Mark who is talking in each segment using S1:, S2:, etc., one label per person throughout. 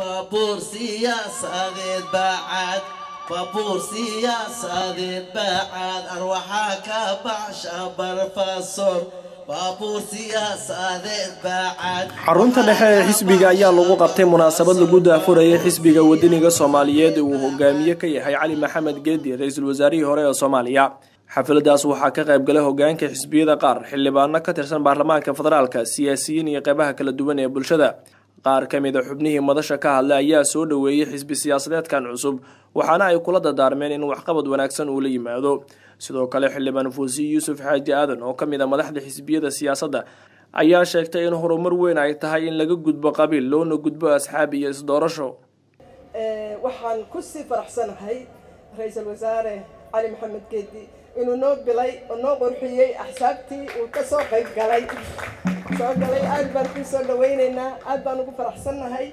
S1: baabuur siyaasadeed baacad baabuur siyaasadeed baacad arwaxaa ka baxsha barfasoor baabuur siyaasadeed baacad
S2: xarunta dhexe ee xisbiga ayaa lagu qabtay munaasabad lagu daafurayay xisbiga wadaniga soomaaliyeed uu hogaamiye ka yahay cali maxamed geedi ra-iisul wasaarihii hore ee soomaaliya xafladaas waxaa ka qayb galay hogaanka xisbiyada qaar xildhibaano ka tirsan baarlamaanka federaalka siyaasiyiin iyo qeybaha kala duwan ee bulshada qaar ka mid a xubnihii madasha ka hadlay ayaa soo dhoweeyey xisbi siyaasadeedkan cusub waxaana ay kula dadaarmeen in waxqabad wanaagsan uu la yimaado sidoo kale xildhibaan fuusi yuusuf xaaji aadan oo ka mid a madaxda xisbiyada siyaasadda ayaa sheegtay in horumar weyn ay tahay in laga gudbo qabiil loona gudbo asxaab iyo isdoorasho
S3: waxaan kusii faraxsanahay ra-iisul wasaare cali maxamed geedi inuu noo bilay oo noo qurxiyey axsaabtii uu ka soo qayb galay soo galay aada baan kuu soo dhawaynaynaa aada baan ugu faraxsannahay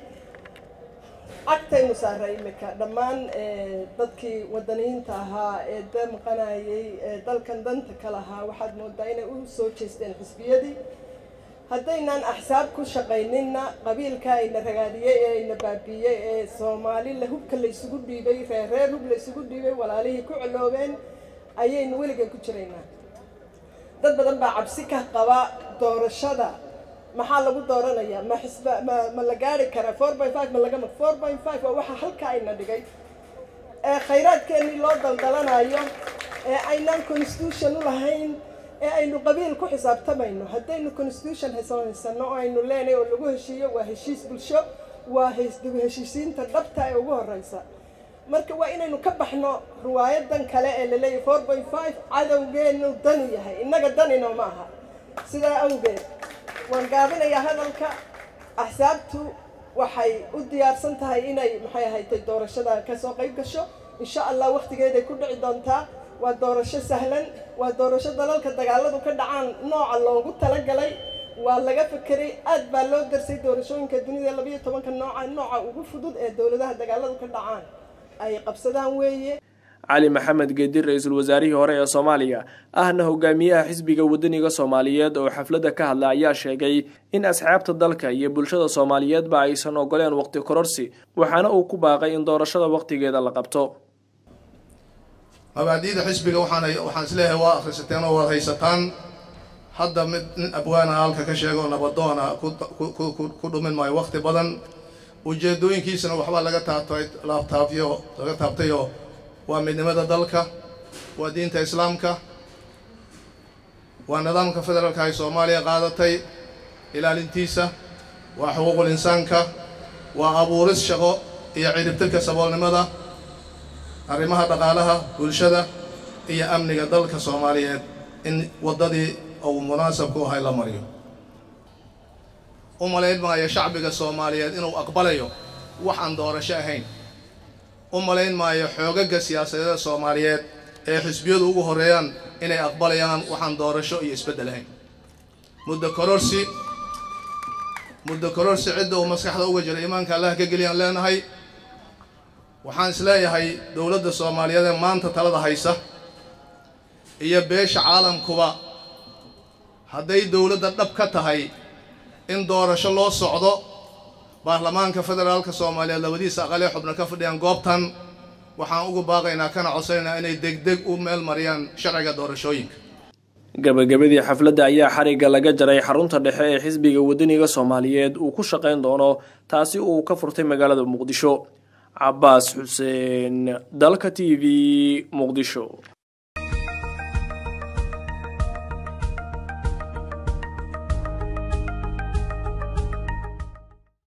S3: cagtaynu saaray imika dhammaan dadkii wadaniyiinta ahaa ee damqanayay ee dalkan danta ka lahaa waxaad moodaa inay u soo jeesteen xisbiyadii haddaynaan axsaab ku shaqayninna qabiilka ayna ragaadiyey ee ayna baabiiyey ee soomaali la hubka laysugu dhiibay reer reer hub laysugu dhiibay walaalihii ku coloobeen ayaynu weligan ku jiraynaa dad badan baa cabsi ka qaba doorashada maxaa lagu dooranayaa ma xisba ma ma la gaari karaa four by five ma laga four by five waa waxa halka ayna dhigay ee khayraadkeennii loo daldalanayo ee aynaan constitution u lahayn ee aynu qabiil ku xisaabtamayno haddaynu constitution haysano oo aynu leenahay oo lagu heshiiyo waa heshiis bulsho waa dib heshiisiinta dhabta ee ugu horeysa marka waa inaynu ka baxno riwaayadan kale ee laleeyahy four by five cadowgeenu danu yahay innaga danino ma aha sidaa awgeed waan gaabinayaa hadalka axsaabtu waxay u diyaarsan tahay inay maxay ahaytay doorashada kasoo qayb gasho insha allah wakhtigeeday ku dhici doontaa waa doorasho sahlan waa doorasho dalalka dagaaladu ka dhacaan nooca loogu talagalay waa laga fekeray aad baa loo darsay doorashooyinka dunida labayo tobanka nooca nooca ugu fudud ee dowladaha dagaaladu ka dhacaan ay qabsadaan weeye
S2: cali maxamed geedi ra-iisul wasaarihii hore ee soomaaliya ahna hogaamiyaha xisbiga wadaniga soomaaliyeed oo xafladda ka hadla ayaa sheegay in asxaabta dalka iyo bulshada soomaaliyeedba aysan ogoleen waqti kororsi waxaana uu ku baaqay in doorashada waqtigeeda la qabto
S4: mabaadi'da xisbiga waxaan waxaan isleeyahay waa akhrisateen oo waad haysataan hadda mid nin abwaana halka ka sheego nabadoona ku dhumin maayo waqti badan ujeedooyinkiisana waxbaa laga taabtay laabtaabyo laga taabtayoo waa midnimada dalka waa diinta islaamka waa nidaamka federaalka ay soomaaliya qaadatay ilaalintiisa waa xuquuqul insaanka waa abuuris shaqo iyo ciribtirka saboolnimada arrimaha dhaqaalaha bulshada iyo amniga dalka soomaaliyeed in waddadii uu munaasabku ahay la mariyo u malayn maayo shacbiga soomaaliyeed inuu aqbalayo wax aan doorasho ahayn u malayn maayo xoogaga siyaasadeeda soomaaliyeed ee xisbiyadu ugu horreeyaan inay aqbalayaan waxaan doorasho iyo isbeddel ahayn muddo kororsi muddo kororsi cidda uu maskaxda uga jira iimaanka allah ka geliyaan leenahay waxaan isleeyahay dowladda soomaaliyeed ee maanta talada haysa iyo beesha caalamkuba hadday dowladda dhab ka tahay in doorasho loo socdo baarlamaanka federaalka soomaaliyeed labadiisa aqalee xubno ka fadhiyaan goobtan waxaan ugu baaqaynaa kana codsanaynaa inay degdeg u meel mariyaan sharciga doorashooyinka
S2: gabagabadii xafladda ayaa xarigga laga jaray xarunta dhexe ee xisbiga wadaniga soomaaliyeed uu ku shaqayn doono taasi uu ka furtay magaalada muqdisho cabaas xuseen dalka t v muqdisho